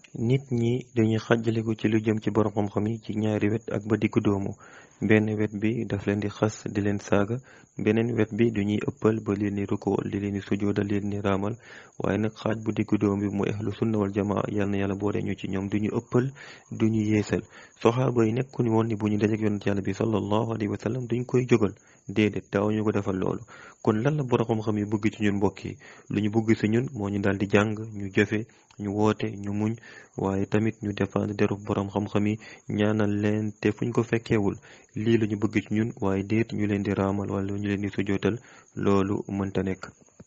nit ñi dañuy xàjjaliku ci lu jëm ci borom xam-xam yi ci ñaari wet ak ba diggu doomu benn wet bi daf leen di xas di leen saaga beneen wet bi duñuy ëppal ba leen di rukool di leen di sujooda leen di raamal waaye nag xaaj bu diggu doom bi muy ahlu sunna wal jamaa yal na yàlla boole ñu ci ñoom duñu ëppal duñu yeesal soxaaba yi nekkuñu woon ni bu ñu dajeek yonent yàlla bi sallallahu alayhi wa sallam duñ koy jógal déedéet daaw ñu ko defal loolu kon lan la borom xam-xam yi bëgg ci ñun mbokk yi lu ñu bëgg si ñun moo ñu daal di jàng ñu jëfe ñu woote ñu muñ waaye tamit ñu défendre deru borom xam-xam yi ñaanal leen te fuñ ko fekkeewul lii la ñu bëgg ci ñun waaye déet ñu leen di raamal wala ñu leen di sujootal loolu mënta nekk